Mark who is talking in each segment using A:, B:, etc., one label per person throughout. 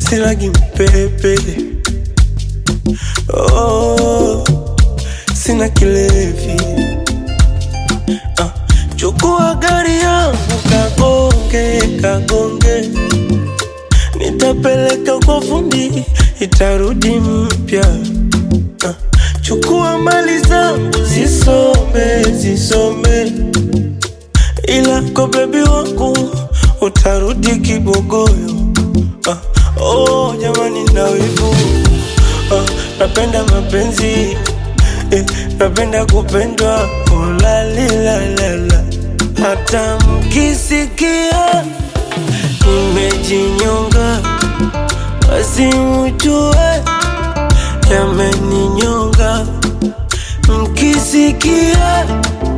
A: silagi mpepe oh, sina kilevi ah, chukua gari yangu kagonge kagonge nitapeleka kwa fundi itarudi mpya ah, chukua mali zangu zisome zisome ila kwa bebi wangu utarudi kibogoyo ah, oh, jamani na wivu ah, napenda mapenzi eh, napenda kupendwa ulalilalala hata mkisikia nimejinyonga basi mjue yameninyonga mkisikia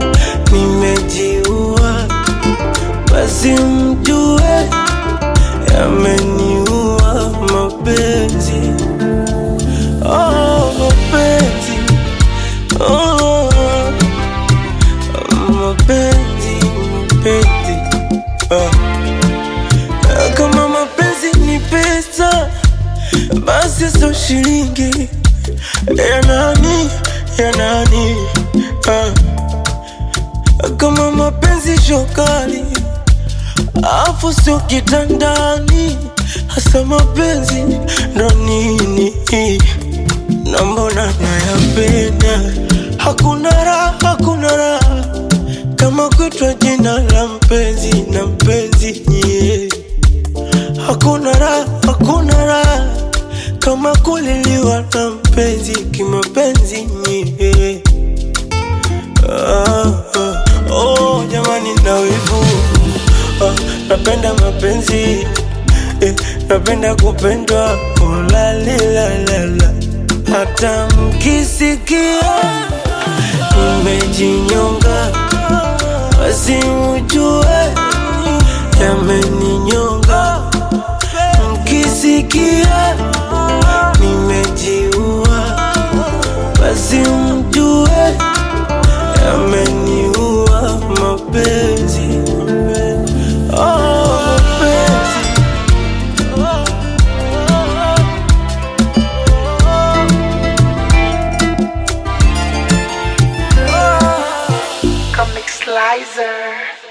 A: nimejiua basi mjue yameniua mapenzi oh, mapenzi oh, mapenzi mapenzi oh. kama mapenzi ni pesa basi so shilingi ya nani ya nani ah. kama mapenzi shokali afu sio kitandani hasa mapenzi ndo nini na mbona nayapenda hakuna raha hakuna raha kama kutwa jina la mpenzi na mpenzi nyie hakuna raha hakuna raha kama kuliliwa na mpenzi kimapenzi nyie ah, ah, oh, jamani na wivu ah, napenda mapenzi eh, napenda kupendwa ulalilalala hata mkisikia nimejinyonga basi mjue yameninyonga mkisikia nimejiua basi mjue yameniua mapenzi oh, mapenzi
B: Comic Slicer.